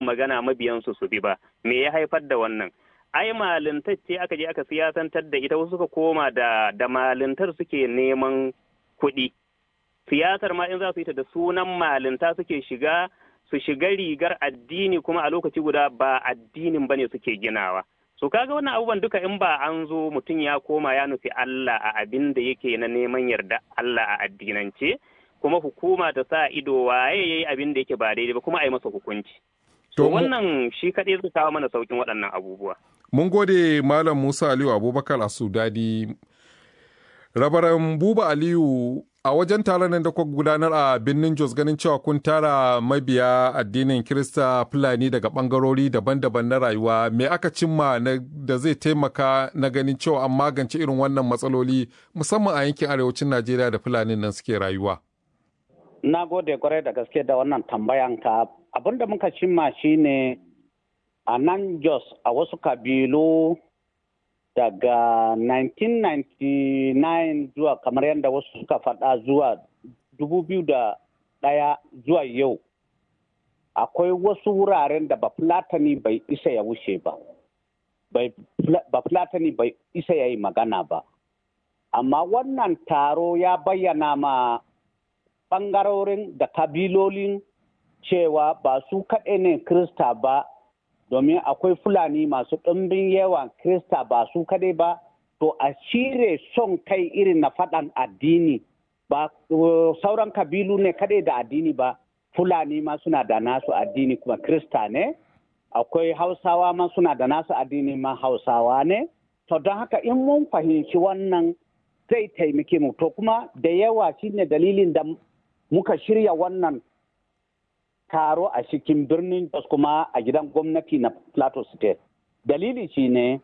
magana mabiyansu su bi ba me ya haifar da wannan ai malintacce aka je aka siyasantar da ita wasu suka koma da da malintar suke neman kuɗi siyasar ma in za su yi ta da sunan malinta suke shiga su shiga rigar addini kuma a lokaci guda ba addinin bane suke ginawa so kaga wannan abubuwan duka in ba an zo mutum ya koma ya nufi Allah a abin da yake na neman yarda Allah a addinance kuma hukuma ta sa ido waye yayi abin da yake ba daidai ba kuma a yi masa hukunci to wannan shi kaɗai zai kawo mana saukin waɗannan abubuwa mun gode malam Musa Aliyu Abubakar a Sudadi rabaran Buba Aliyu a wajen taron nan da kuka gudanar a birnin Jos ganin cewa kun tara mabiya addinin Kirista Fulani daga bangarori daban-daban na rayuwa me aka cimma da zai taimaka na ganin cewa an magance irin wannan matsaloli musamman a yankin arewacin Najeriya da Fulani nan suke rayuwa. Na gode kwarai da gaske da wannan tambayan ka abin da muka cimma shine a nan Jos a wasu kabilu daga 1999 zuwa kamar yadda wasu suka faɗa zuwa 2001 zuwa yau akwai wasu wuraren da bafulatani bai isa ya wuce ba bafulatani bai isa ya yi magana ba amma wannan taro ya bayyana ma ɓangarorin da kabilolin cewa ba su kaɗai ne krista ba domin akwai fulani masu ɗumbin yawan krista ba su kadai ba to a cire son kai irin na faɗan addini ba sauran kabilu ne kadai da addini ba fulani ma suna da nasu addini kuma krista ne akwai hausawa ma suna da nasu addini ma hausawa ne to don haka in mun fahimci wannan zai taimake mu to kuma da yawa shine dalilin da muka shirya wannan taro a cikin birnin Jos kuma a gidan gwamnati na Plateau State. Dalili shi ne,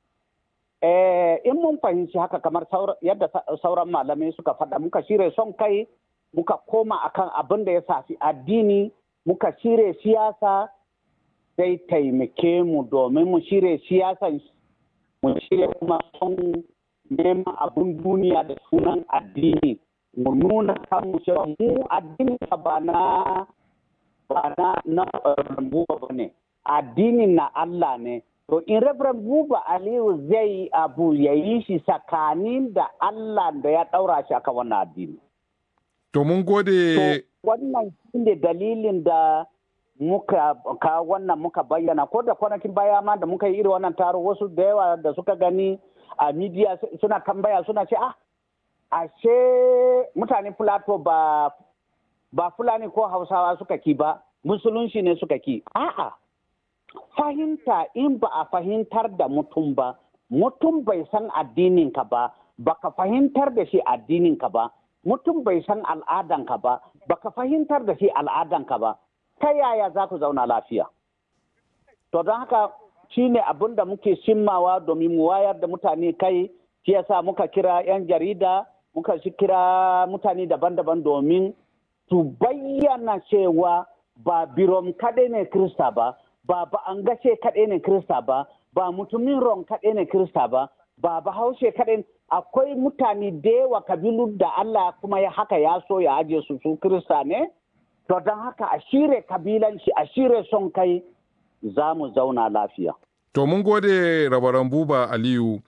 in mun fahimci haka kamar yadda sauran malamai suka faɗa muka shirya son kai muka koma akan abin da ya safi addini muka shirya siyasa zai taimake mu domin mu shirya siyasan mu shirya kuma son neman abin duniya da sunan addini mu nuna kanmu cewa mu addini ba na ba na na buba ba ne addinin na Allah ne to in Reverend Buba Aliyu zai abu ya yi shi tsakanin da Allah da ya ɗaura shi aka wannan addini. To mun gode. wannan shi ne dalilin da muka ka wannan muka bayyana ko da kwanakin baya ma da muka yi irin wannan taro wasu da yawa da suka gani a media suna tambaya suna ce ah ashe mutanen Plateau ba ba Fulani ko Hausawa suka ki ba, musulunci ne suka ki. A'a, fahimta in ba a fahimtar da mutum ba, mutum bai san addininka ba, baka fahimtar da shi addininka ba, mutum bai san al'adanka ba, baka fahimtar da shi al'adanka ba, ta yaya za ku zauna lafiya? To don haka shi ne abin da muke shimmawa domin mu wayar da mutane kai, shi yasa muka kira 'yan jarida, muka kira mutane daban-daban domin su bayyana cewa ba birom kaɗai ne Krista ba, ba ba an gashe kaɗai ne Krista ba, ba mutumin ron kaɗai ne Krista ba, ba bahaushe kaɗai akwai mutane da yawa kabilu da Allah kuma ya haka ya so ya aje su su Krista ne, to don haka a shire kabilanci a shire son kai za mu zauna lafiya. To mun gode rabaran buba Aliyu.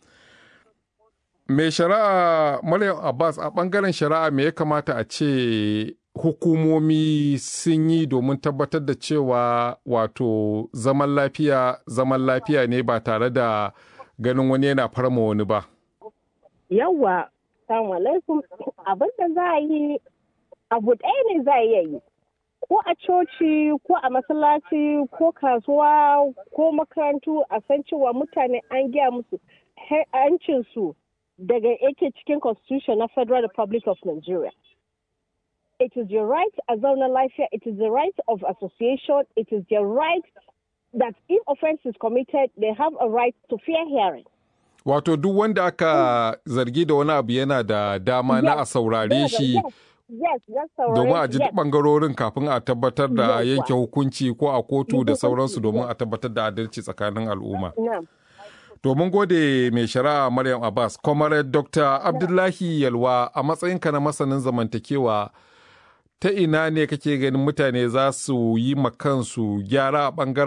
Mai shari'a Maryam Abbas a ɓangaren shari'a me ya kamata a ce hukumomi sun yi domin tabbatar da cewa wato zaman lafiya zaman lafiya ne ba tare da ganin wani yana farma wani ba. Yawwa, salamu alaikum abin da za a yi abu ɗaya ne za a iya yi. Ko a coci, ko a masallaci, ko kasuwa, ko makarantu a san cewa mutane an gaya musu hancinsu daga yake cikin constitution na Federal Republic of Nigeria. it is your right as a life it is the right of association, it is their right that if offense is committed, they have a right to fair hearing. Wato duk wanda aka zargi da wani abu yana da dama na a saurare shi domin a ji bangarorin kafin a tabbatar da yanke hukunci ko a kotu da sauransu domin a tabbatar da adalci tsakanin al'umma. Domin gode mai shari'a Maryam Abbas, Comrade Dr. Abdullahi Yalwa a matsayinka na masanin zamantakewa ta ina ne kake ganin mutane za su yi kansu gyara a ɓangaren